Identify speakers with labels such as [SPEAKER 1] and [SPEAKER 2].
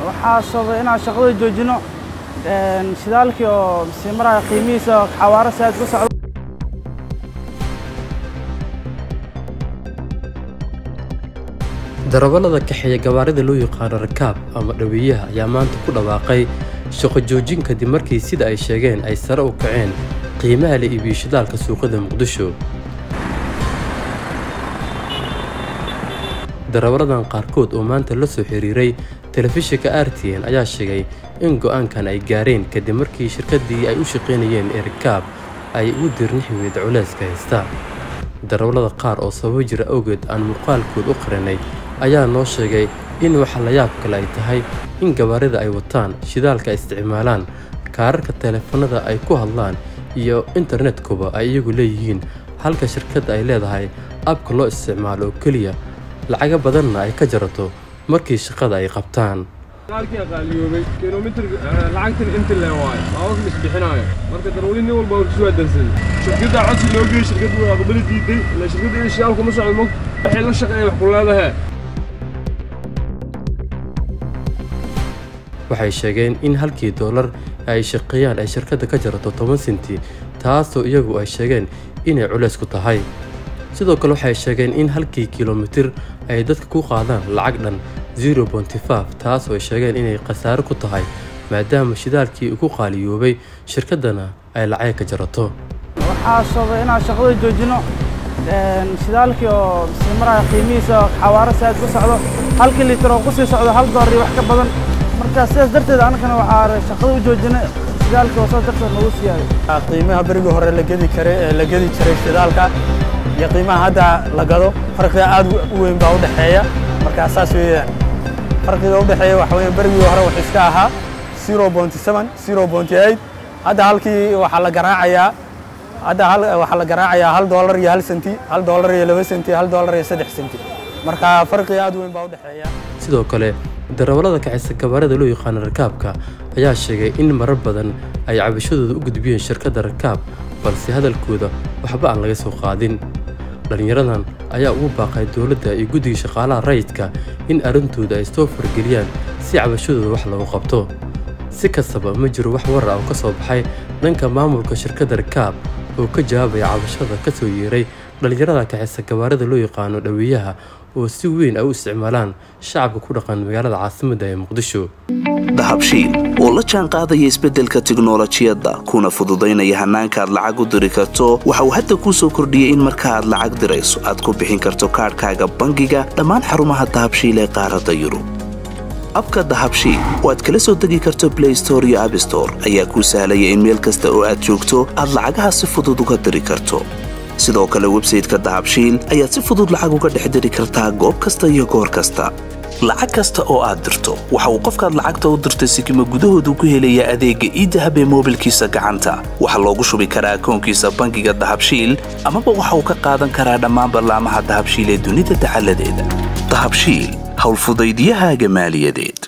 [SPEAKER 1] waxaa sababay inaan shaqada joojino shidaalkii oo sii maraya qiimihiisa xawaaro saad ku socdo
[SPEAKER 2] darawallada kaxeeya gawaarida loo yaqaano rakaab ama dhaweeyaha ayaa maanta ku dhawaaqay shaqo joojin kadib markii sida ay sheegeen ay sare u kaceen qiimaha la iibiyo shidaalka suuqada muqdisho darawalladan qaarkood oo maanta la soo xiriiray telefishinka r t n ayaa sheegay in go'aankan ay gaareen kadib markii shirkaddii ay u shaqaynayeen ee rakaab ay ugu dirnixi weyda culeyska haysta darawallada qaar oo sababo jira awgeed aan muuqaalkood u qarinay ayaa noo sheegay in waxa la yaab kale ay tahay in gawaarida ay wataan shidaalka ay isticmaalaan kaararka teleefanada ay ku hadlaan iyo internetkuba ay iyagu leeyihiin halka shirkadda ay leedahay abka loo isticmaalo oo keliya lacaga badanna ay ka jarato markii shaqada ay qabtaan
[SPEAKER 3] shidaalkii qaaliyoobay kilomitir lacagtan inta lee waayo baabuurka is bixinaayo marka darwali nin walba warkiisu waa dansan shirkadda codsi loo geeyey shirkaddu waa aqbali diiday ila shirkadda in shidaalku ma socdo mog waxay la shaqeeya wax ku leedahay
[SPEAKER 2] waxay sheegeen in halkii doolar ay shaqeeyaan ay shirkadda ka jarato toban senti taasoo iyagu ay sheegeen inay culays ku tahay sidoo kale waxay sheegeen in halkii kilomitir ay dadka ku qaadaan lacag dhan zero bonty five taasoo ay sheegeen inay khasaaro ku tahay maadaama shidaalkii ugu qaaliyoobay shirkaddana ay lacag ka jarato
[SPEAKER 1] waxaa sababay inaan shaqada joojino shidaalkii oo sii maraya qiimihiisa xawaaro saad ku socdo halkii litir oo kusii socdo hal doolar iyo wax ka badan marka sidaas darteed anagana waxaa shaqada u joojinay shidaalkii oo saas darteed nagu siiyaaday
[SPEAKER 4] qiimaha berigii hore la gedi karay la gedi jiray shidaalka iyo qiimaha hadda la gado farqiga aad u weyn baa u dhexeeya markaa saas weeyaan farqiga u dhexeeya waxa weeyaan berigii hore wuxuu iska ahaa zero bonty seven zero bonty eight hadda halkii waxaa la garaacayaa hadda hal waxaa la garaacayaa hal doolar iyo hal senti hal doolar iyo laba senti hal doolar iyo saddex senti marka farqiga aad u weyn baa u dhexeeya
[SPEAKER 2] sidoo kale darawallada kacisa gabaarada loo yaqaano rakaabka ayaa sheegay in marar badan ay cabashadooda u gudbiyeen shirkadda rakaab balse hadalkooda waxba aan laga soo qaadin dhallinyaradan ayaa ugu baaqay dowladda iyo guddiga shaqaalaha rayidka in arrintooda ay soo fargeliyaan si cabashadooda wax lagu qabto si kastaba ma jiro wax warar ah oo ka soo baxay dhanka maamulka shirkadda rakaab oo ka jawaabaya cabashada ka soo yeeray dhallinyarada kacisa gabaarada loo yaqaano dhaweeyaha oo si weyn ay u isticmaalaan shacabka ku dhaqan magaalada caasimadda ee muqdisho
[SPEAKER 5] dahabshiil oo la jaan qaadaya isbeddelka tiknolojiyadda kuna fududaynaya hannaanka aad lacag u diri karto waxa uu hadda kuu soo kordhiyey in marka aad lacag dirayso aad ku bixin karto kaadhkaaga bangiga dhammaan xarumaha dahabshiil ee qaaradda yurub abka dahabshiil oo aad kala soo degi karto blay store iyo abstore ayaa kuu sahlaya in meel kasta oo aad joogto aad lacagaha si fudud uga diri karto sidoo kale websayteka dahabshiil ayaad si fudud lacag uga dhex diri kartaa goob kasta iyo goor kasta lacag kasta oo aad dirto waxa uu qofkaad lacagta u dirtay sikima gudahoodu ku helayaa adeegga iidahab ee moobilkiisa gacanta waxaa loogu shubi karaa akoonkiisa bangiga dahabshiil amaba waxa uu ka qaadan karaa dhammaan ballaamaha dahabshiil ee dunida dacaladeeda dahabshiil howlfudaydyahaaga maaliyadeed